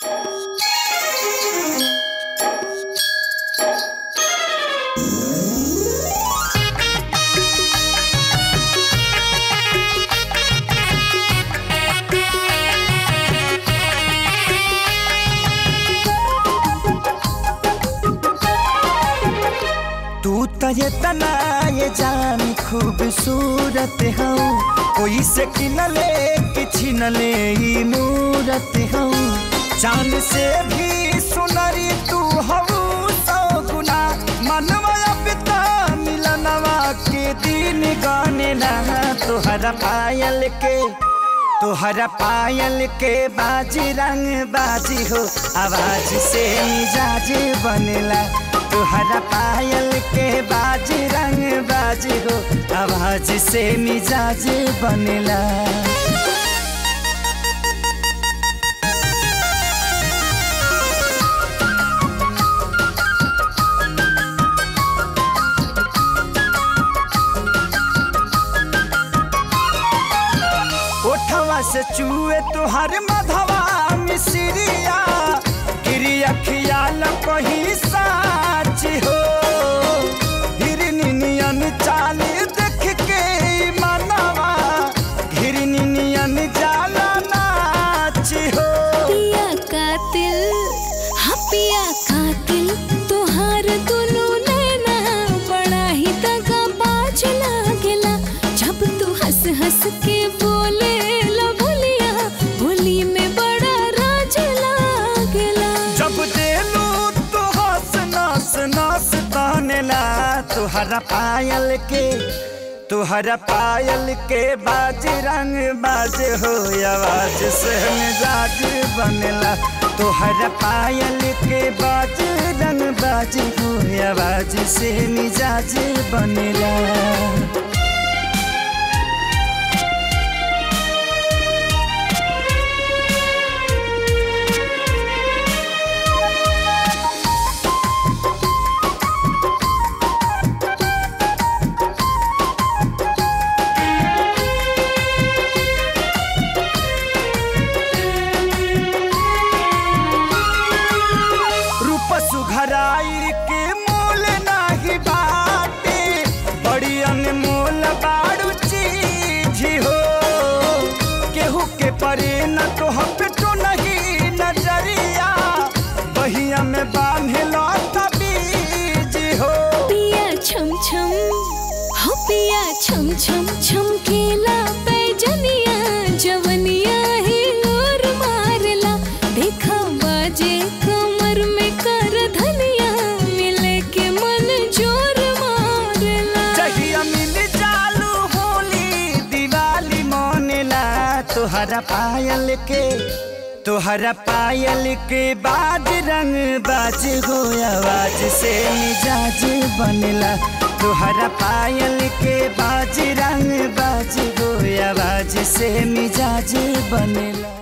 तू तो ये तना ये जान खूबसूरत हो कोई से किनले कि छिनले ही मूरत हो चांद से भी सुनरी तू हो सौ गुना मनवा पिता मिलनवा के दिन गाने ना तोहरा पायल के तोहरा पायल के बाजी रंग बाजी हो आवाज से मिजाज बनेला तोहरा पायल के बाजी रंग बाजी हो आवाज से मिजाज बनेला ओठवा से चूहे तुहर मधवा मिसरिया गिरी अखियाल कही साच हो हिरनियन चाल देख के मनवा हिरनियन जाला नाच हो पिया कातिल हाँ पिया कातिल तोहार दुनू नैना बड़ा ही दगा बाज लागेला जब तू हंस हंस के बोले ला बोलिया बोली में बड़ा राज लागेला जब देलू तो हंस नस नस तानेला तुहरा पायल के तुहरा पायल के बाज रंग बाज हो आवाज से मिजाज बनेला तुहरा पायल के बाज रंग बाज हो आवाज से मिजाज बनेला रूप सुघराई के मोल नाही बाटे बड़ी अनमोल बाड़ू चीज हो केहू के परे न तो हम तो नहीं नजरिया बहिया में बांधे लो बीज हो पिया छम छम हो पिया छम छम छमकेला पैजनिया जवनिया ही और मारला देखा बाजे कमर में कर धनिया मिले के मन जोर मारला जहिया मिल चालू होली दिवाली मोनेला तोहरा पायल के तोहरा पायल के बाज रंग बाज हो आवाज से मिजाज बनेला तोहरा पायल के बाज रंग बाज हो आवाज से मिजाज बनेला